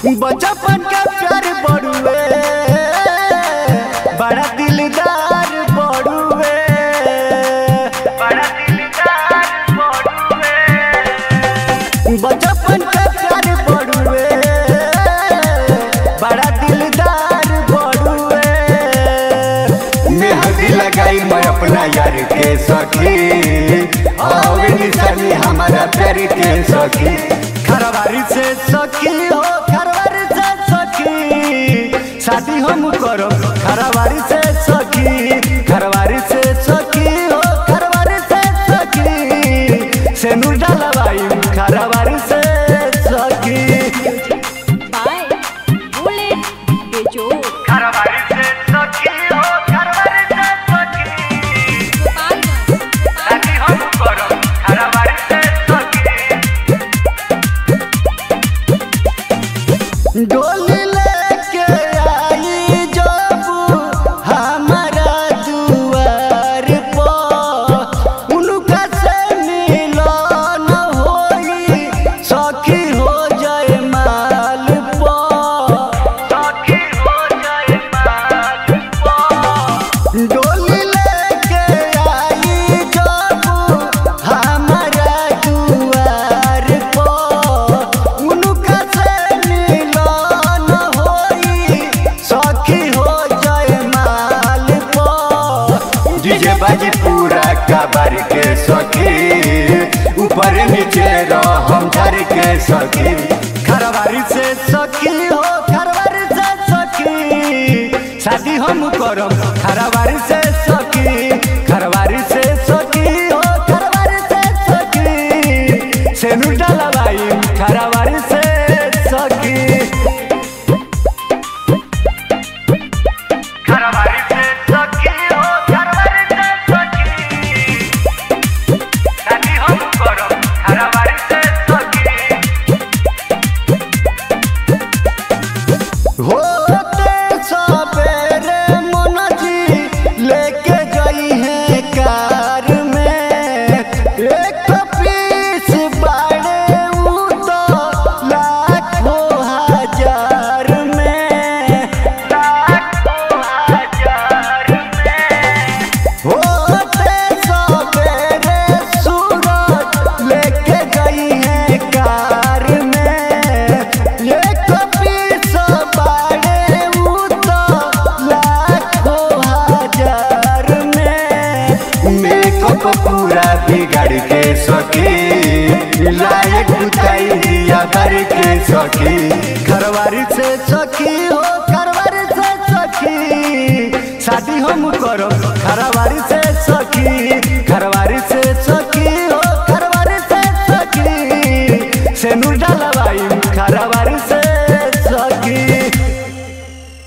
बचपन का प्यार बड़ुए बड़ा दिलदार बड़ुए बड़ा दिलदार बड़ुए बचपन का प्यार बड़ुए बड़ा दिलदार बड़ुए मेहंदी लगाई मैं अपना यार के सखी हवे निशानी हमारा प्यार के सखी खरवारी से सखी हो खरवारी से सखी शादी हम करो खरवारी से सखी खरवारी से सखी हो खरवारी से सखी से नूर डलवाई खरवारी से सखी by Bullet Bejo. खरवारी से सखी हो खरवारी से सखी शादी हम करो खरवारी से सखी डोली लेके आई जब हमारा दुआर पर उनका से मिलन होई सखी हो जाए माल पर सखी हो जाए माल पर डोली लेके आई जब हमारा दुआर पर उनका से मिलन होई सखी हो जाए माल पर डीजे बाजी पूरा कबर के सखी ऊपर नीचे हम झर के सखी खरवारी से सखी हो खरवारी से सखी शादी हम करम खरवारी से सखी खरवारी से सखी हो खरवारी से सखी से डलवाई खरवारी से सखी खरवारी से सखी हो खरवारी से सखी शादी हम करम खरवारी से सखी होते सवेरे मोना जी लेके गई है कार में एक पीस बाड़े ऊ तो लाखों हजार में लाखों हजार में होते सवेरे सूरज लेके गई है कार में एक पीस बाड़े ऊ तो लाखों हजार में मेकअप पूरा बिगाड़ के सखी लायक बुताई दिया कर के सखी घरवारी से सखी हो घरवारी से सखी शादी हम करो घरवारी से सखी